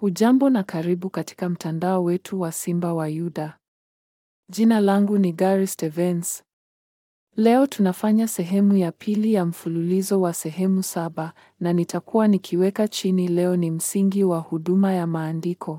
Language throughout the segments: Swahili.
Hujambo na karibu katika mtandao wetu wa Simba wa Yuda. Jina langu ni Gary Stevens. Leo tunafanya sehemu ya pili ya mfululizo wa sehemu saba na nitakuwa nikiweka chini leo ni msingi wa huduma ya maandiko.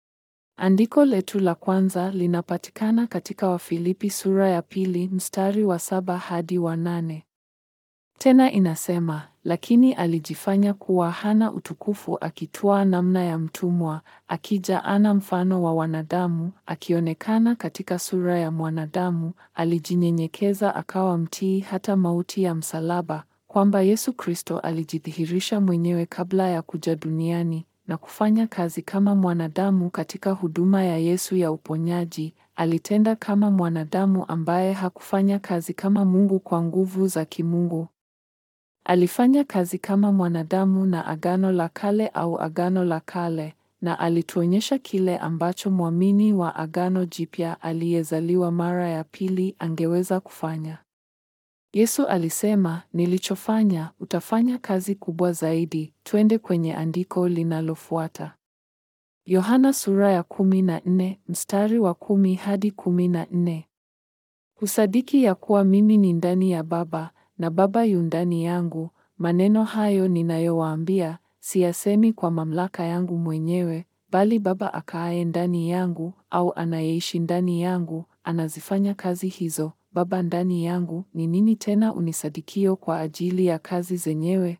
Andiko letu la kwanza linapatikana katika Wafilipi sura ya pili mstari wa saba hadi wa nane. Tena inasema, lakini alijifanya kuwa hana utukufu akitwaa namna ya mtumwa, akija ana mfano wa wanadamu, akionekana katika sura ya mwanadamu, alijinyenyekeza akawa mtii hata mauti ya msalaba, kwamba Yesu Kristo alijidhihirisha mwenyewe kabla ya kuja duniani na kufanya kazi kama mwanadamu katika huduma ya Yesu ya uponyaji. Alitenda kama mwanadamu ambaye hakufanya kazi kama Mungu kwa nguvu za kimungu. Alifanya kazi kama mwanadamu na Agano la Kale au Agano la Kale, na alituonyesha kile ambacho mwamini wa Agano Jipya aliyezaliwa mara ya pili angeweza kufanya. Yesu alisema, nilichofanya, utafanya kazi kubwa zaidi. Twende kwenye andiko linalofuata. Yohana sura ya kumi na nne, mstari wa kumi hadi kumi na nne. Husadiki ya kuwa mimi ni ndani ya Baba na Baba yu ndani yangu. Maneno hayo ninayowaambia siyasemi kwa mamlaka yangu mwenyewe, bali Baba akaaye ndani yangu au anayeishi ndani yangu anazifanya kazi hizo. Baba ndani yangu ni nini tena unisadikio kwa ajili ya kazi zenyewe?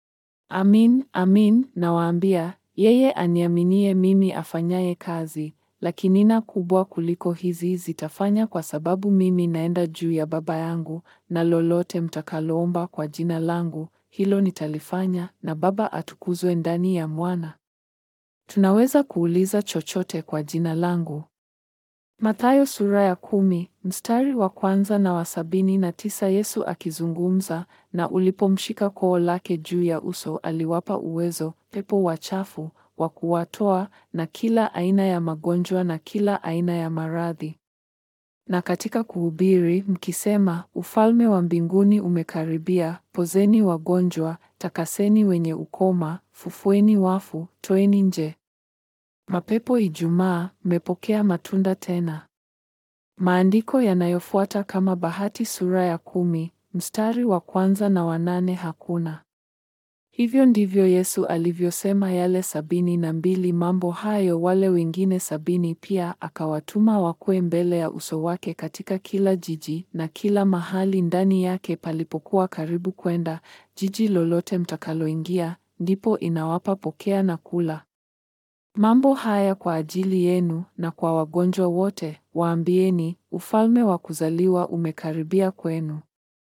Amin, amin nawaambia, yeye aniaminie mimi afanyaye kazi, lakini na kubwa kuliko hizi zitafanya kwa sababu mimi naenda juu ya Baba yangu, na lolote mtakaloomba kwa jina langu, hilo nitalifanya, na Baba atukuzwe ndani ya Mwana. Tunaweza kuuliza chochote kwa jina langu. Mathayo sura ya kumi, mstari wa kwanza na wa sabini na tisa Yesu akizungumza, na ulipomshika koo lake juu ya uso aliwapa uwezo pepo wachafu wa kuwatoa na kila aina ya magonjwa na kila aina ya maradhi. Na katika kuhubiri mkisema, ufalme wa mbinguni umekaribia, pozeni wagonjwa, takaseni wenye ukoma, fufueni wafu, toeni nje mapepo. Ijumaa mmepokea matunda tena. Maandiko yanayofuata kama Bahati sura ya kumi mstari wa kwanza na wanane hakuna. Hivyo ndivyo Yesu alivyosema yale sabini na mbili mambo hayo, wale wengine sabini pia akawatuma wakwe mbele ya uso wake katika kila jiji na kila mahali ndani yake palipokuwa karibu kwenda, jiji lolote mtakaloingia, ndipo inawapa pokea na kula. Mambo haya kwa ajili yenu na kwa wagonjwa wote, waambieni, ufalme wa kuzaliwa umekaribia kwenu.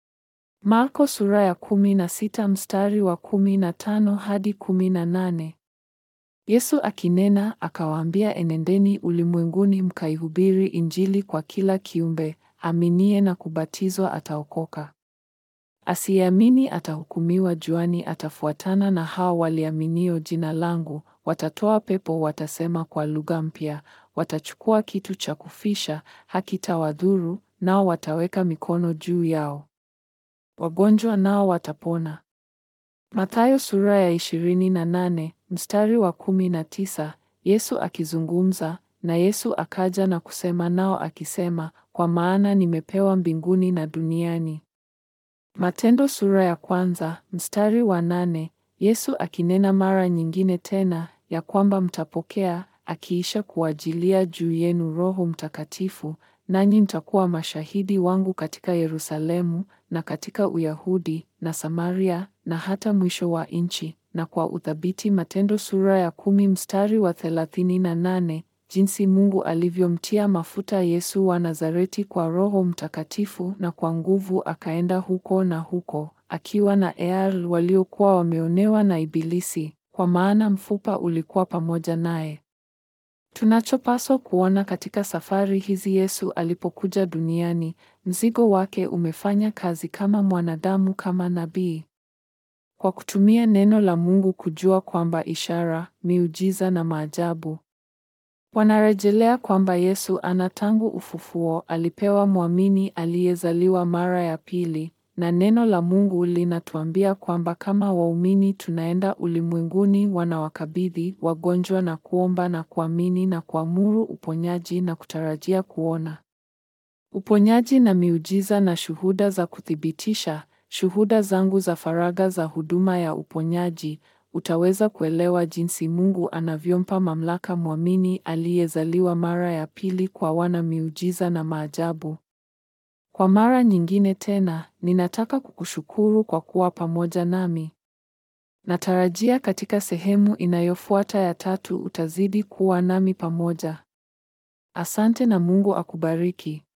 Marko sura ya kumi na sita mstari wa kumi na tano hadi kumi na nane. Yesu akinena akawaambia, enendeni ulimwenguni mkaihubiri Injili kwa kila kiumbe, aminiye na kubatizwa ataokoka, asiyeamini atahukumiwa juani. Atafuatana na hao waliaminio jina langu, watatoa pepo, watasema kwa lugha mpya, watachukua kitu cha kufisha, hakitawadhuru, nao wataweka mikono juu yao wagonjwa nao watapona. Mathayo sura ya ishirini na nane mstari wa kumi na tisa Yesu akizungumza na Yesu akaja na kusema nao akisema, kwa maana nimepewa mbinguni na duniani. Matendo sura ya kwanza mstari wa nane Yesu akinena mara nyingine tena ya kwamba mtapokea akiisha kuajilia juu yenu Roho Mtakatifu nanyi mtakuwa mashahidi wangu katika Yerusalemu na katika Uyahudi na Samaria na hata mwisho wa nchi. Na kwa uthabiti. Matendo sura ya kumi mstari wa thelathini na nane jinsi Mungu alivyomtia mafuta Yesu wa Nazareti kwa Roho Mtakatifu na kwa nguvu, akaenda huko na huko akiwa na ear waliokuwa wameonewa na Ibilisi, kwa maana mfupa ulikuwa pamoja naye. Tunachopaswa kuona katika safari hizi, Yesu alipokuja duniani, mzigo wake umefanya kazi kama mwanadamu, kama nabii, kwa kutumia neno la Mungu kujua kwamba ishara, miujiza na maajabu wanarejelea kwamba Yesu ana tangu ufufuo alipewa mwamini aliyezaliwa mara ya pili, na neno la Mungu linatuambia kwamba kama waumini tunaenda ulimwenguni wanawakabidhi wagonjwa na kuomba na kuamini na kuamuru uponyaji na kutarajia kuona uponyaji na miujiza na shuhuda za kuthibitisha shuhuda zangu za faragha za huduma ya uponyaji, utaweza kuelewa jinsi Mungu anavyompa mamlaka mwamini aliyezaliwa mara ya pili kwa wana miujiza na maajabu. Kwa mara nyingine tena, ninataka kukushukuru kwa kuwa pamoja nami. Natarajia katika sehemu inayofuata ya tatu utazidi kuwa nami pamoja. Asante na Mungu akubariki.